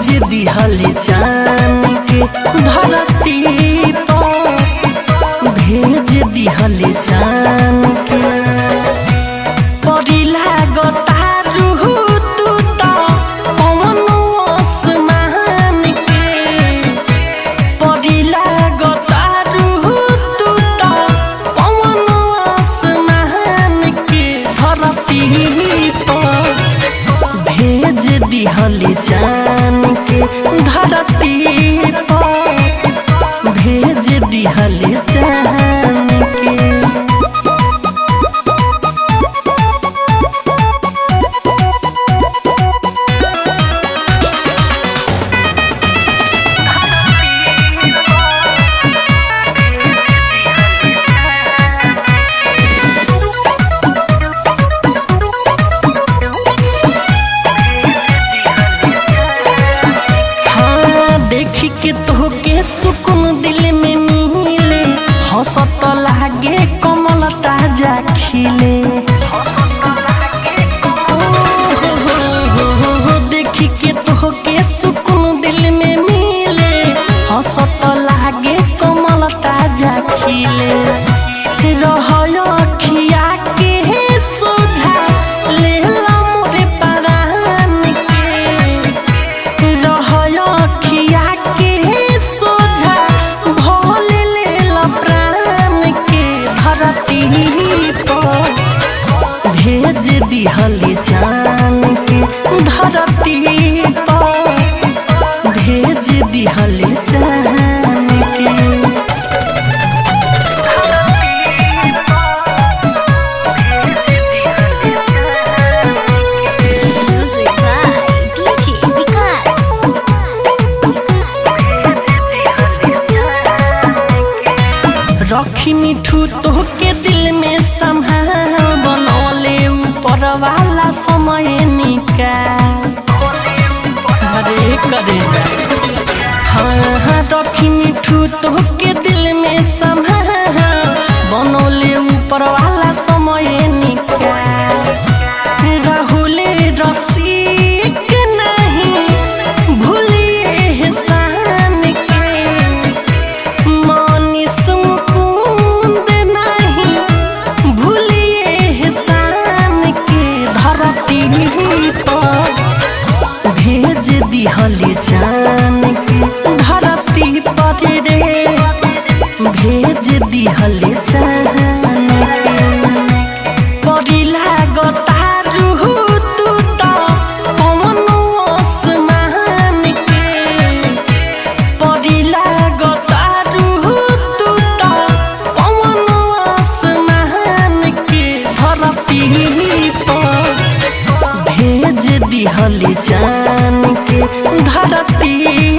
भेज दिहल चान के धरती पर भेज दिहल चान के परिला गतारू तू त पवन आसमान के परिला गतारू तू त पवन आसमान के धरती पर भेज दिहल जान के धरती पर भेज दिहल जान के हाँ देखी के तोहके सुकून दिल में मिले हंसत लागे कमल ताजा खिले ओ हो हो हो हो, देखी के तोहके सुकून दिल में मिले हंसत लागे कमल ताजा खिले रहय अखिया के सोझा लेला मोरे परान के रहय अखिया के सोझा भोल लेल प्राण के धरती पर भेज दिहल जान के धरती पर भेज दिहल जान के Music by DJ Vikas. रखी मिठू तोहके दिल में संभाल बनौले ऊपर वाला समय निकाल अरे करे जा हाँ हाँ रखी मिठू तोहके दिल में संभाल बनौले ऊपर वाला समय निकाल राहुल रसिक नहीं भूलिए एहसान के मनीष मुकुंद नहीं भूलिए एहसान के धरती पर भेज दिहल जान के धरती पर रे भेज दिहल जान के परिला गतारू तू त पवन आसमान के परिला गतारू तू त पवन आसमान के धरती पर भेज दिहल जान के धरती